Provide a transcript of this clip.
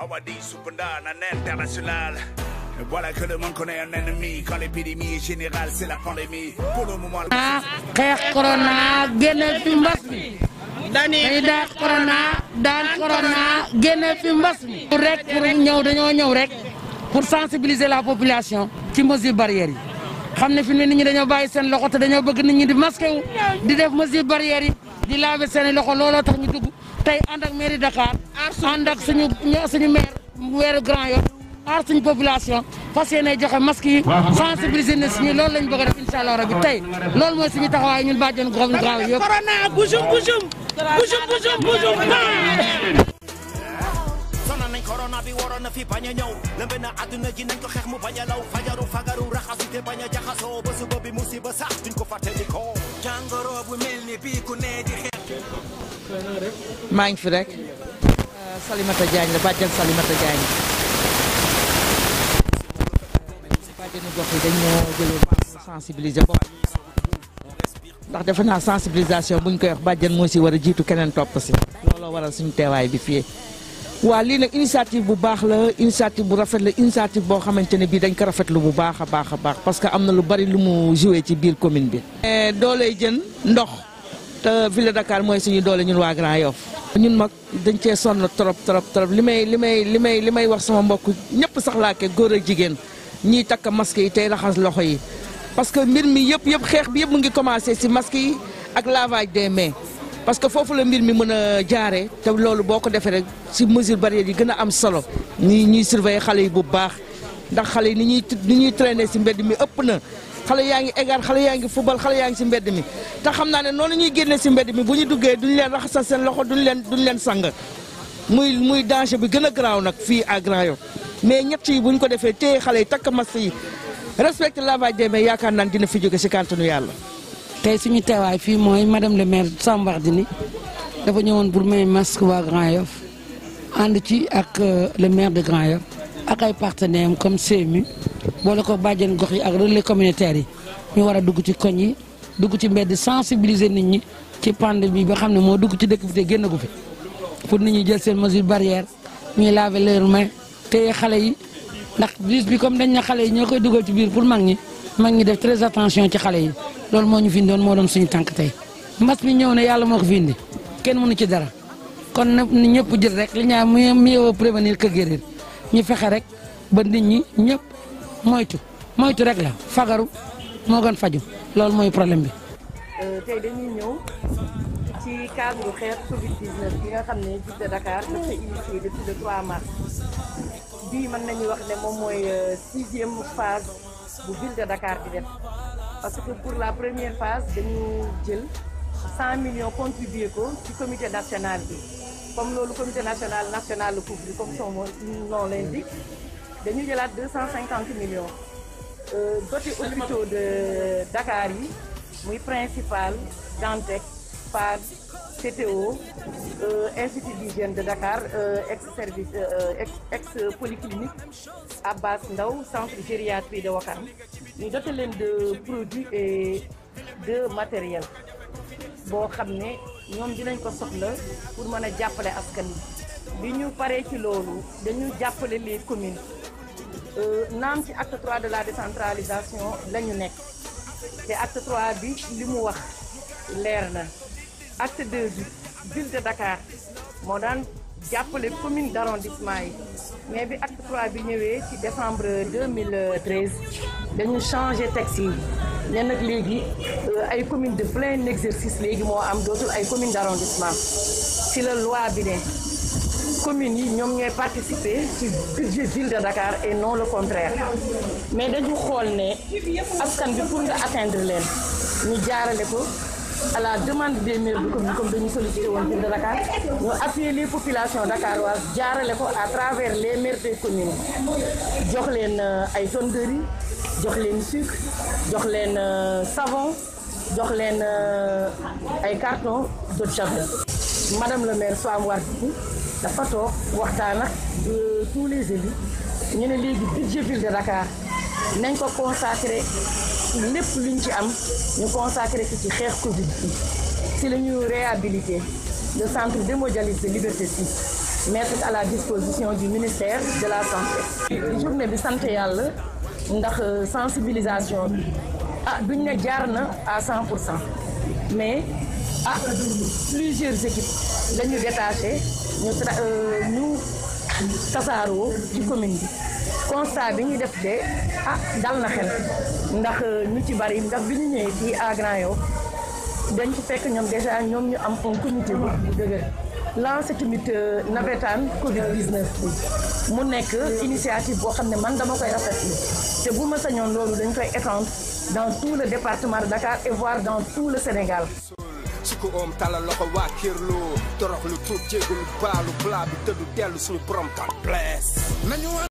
Awadi Supenda, un international. Et voilà que le monde connaît un ennemi. Quand l'épidémie est générale, c'est la pandémie. Pour le moment, le- ah xeex corona génne fi mbas mi dañuy daan corona daan corona génne fi mbas mi pour rek pour ñëw dañoo ñëw rek pour sensibiliser la population ci mesures barrières yi xam ne fi mu ne nit ñi dañoo bàyyi seen loxo te dañoo bëgg nit ñi di masqué wu di def mesures barrières yi di laver seen i loxo looloo tax ñu dugg tey ànd ak mairie Dakar ànd ak suñu suñu maire weeru Grand Yoff aar suñu population fas yéene joxe masque yi sensibiliser na suñu loolu lañ bëgg a def incha allah rabi tey loolu mooy suñu taxawaay ñun bàjjen gox Grand Yoff yëpp. corona bujum bujum bujum bujum bujum sonal nañ corona bi waroon na fi bañ a ñëw lëmbe na àdduna ji nañ ko xeex mu bañ a law fajaru fagaru raxasu te bañ a jaxasoo ba suba bi musiba sax duñ ko fàttalikoo jàngoro bu mel ni bii ku ne di xeex maa ngi fi rek Salimata Diagne la bàjjan Salimata Diagne bàjjenu gox yi dañ ñoo jëloon pour sensibiliser bopp ndax defe naa sensibilisation buñ koy wax bàjjan moo si war a jiitu keneen topp si looloo waral suñu teewaay bi fii waa lii nag initiative bu baax la initiative bu rafet la initiative boo xamante ne bii dañ ko rafetlu bu baax a baax a baax parce que am na lu bari lu mu joué ci biir commune bi. dooley jën ndox te ville de Dakar mooy suñu doole ñun waa Grand Yoff ñun mag dañ cee sonn trop trop trop li may li may li may li may wax sama mbokk ñëpp sax laake góor ak jigéen ñiy takk masque yi tey raxas loxo yi parce que mbir mi yëpp yëpp xeex bi yëpp mu ngi commencé si masque yi ak lavage des mains. parce que foofu la mbir mi mën a jaaree te loolu boo ko defee rek ci mesure barrière yi gën a am solo ñi ñuy surveiller xale yi bu baax ndax xale yi ni ñuy ni ñuy traîner ci mbedd mi ëpp na xale yaa ngi égar xale yaa ngi fubal xale yaa ngi ci mbedd mi te xam naa ne noonu ñuy génnee ci mbedd mi bu ñu duggee duñu leen raxasal seen loxo duñu leen duñu leen sang muy muy danger bi gën a garaaw nag fii à Grand Yoff mais ñett yi bu ñu ko defee téye xale yi takk masque yi respecté lavage des mains yaakaar naan dina fi jóge ci kàntanu yàlla tey suñu teewaay fii mooy madame le maire Samba Wardini dafa ñëwoon pour may masque waa Grand Yoff ànd ci ak le maire de Grand Yoff ak ay partenaires am comme CMU boole ko bàjjen gox yi ak relais communautaires yi ñu war a dugg ci koñ yi dugg ci mbedd sensibiliser nit ñi ci pandémie bi ba xam ne moo dugg ci dëkk bi te génn gu fi pour nit ñi jël seen mesure barrière ñuy laver leurs mains téye xale yi ndax virus bi comme dañ na xale yi ñoo koy dugal ci biir pour mag ñi mag ñi def très attention ci xale yi loolu moo ñu fi doon moo doon suñu tànk tey mbas mi ñëw na yàlla moo ko fi indi kenn mënu ci dara kon nag ni ñëpp jël rek li ñaa mieux prévenir que guérir ñu fexe rek ba nit ñi ñëpp moytu moytu rek la fagaru moo gën faju loolu mooy problème bi. tey dañuy ñëw ci cadre xeex Covid 19 bi nga xam ne ville de Dakar dafa initié depuis le 3 mars bii mën nañu wax ne moom mooy sixième phase bu ville de Dakar di def. parce que pour la première phase dañu jël 100 millions contribué ko ci comité national bi comme loolu comité national national le couvre comme son nom l'indique dañu jëlaat 250 millions doté hôpitaux de Dakar yi muy principal Dantec PAD CTO institut d'hygiène de Dakar ex service ex ex polyclinique Abbas Ndao centre gériatrie de Ouakam ñu doté leen de produits et de matériel boo xam ne ñoom dinañ ko soxla pour mën a jàppale askan wi bi ñu paree ci loolu dañu jàppale les communes naam ci acte 3 de la décentralisation la ñu nekk te acte 3 bi li mu wax leer na acte 2 bi ville de Dakar moo daan jàppale commune d'arrondissement yi mais bi acte 3 bi ñëwee ci décembre 2013 dañu changé texte yi ne nag léegi ay commune de plein exercice léegi moo am dootul ay commune d'arrondissement ci la loi bi ne communes yi ñoom ñooy participer ci budget ville de Dakar et non le contraire mais dañu xool ne askan bi pour nga atteindre leen ñu jaarale ko à la demande des maires de commune comme dañu sollicité woon ville de Dakar ñu appuyer les populations dakaroises jaarale ko à travers les maires des communes jox leen ay tonnes de riz jox leen sucre jox leen savon jox leen ay carton d'eau de javel madame le maire Soham Wardini dafa toog waxtaan ak tous les élus ñu ne léegi budget ville de Dakar nañ ko consacré lépp luñ ci am ñu consacré ko ci xeex Covid bi si la ñu réhabilité le centre d'hémodialyse de Liberté 6 mettre à la disposition du ministère de la santé. journée bi sant yàlla ndax sensibilisation bi ah duñ ne jaar na à 100 pour cent mais ah plusieurs équipes lañu détaché ñu tra ñu tasaaroo ci commune bi constat bi ñu def de ah dal na xel ndax ñu ci bari ndax bi ñu ñëwee fii à Grand Yoff dañ ci fekk ñoom déjà ñoom ñu am un comité bu dëgër lancé tamit navétane Covid 19 bi mu nekk initiative boo xam ne man dama koy rafetlu te bu ma sañoon loolu dañ koy étendre dans tout le département de Dakar et voire dans tout le Sénégal. sukku oom talal loxo waa Kirlo torox lu tuub jégalu baalu blaa bi tëddu dellu suñu borom kan bless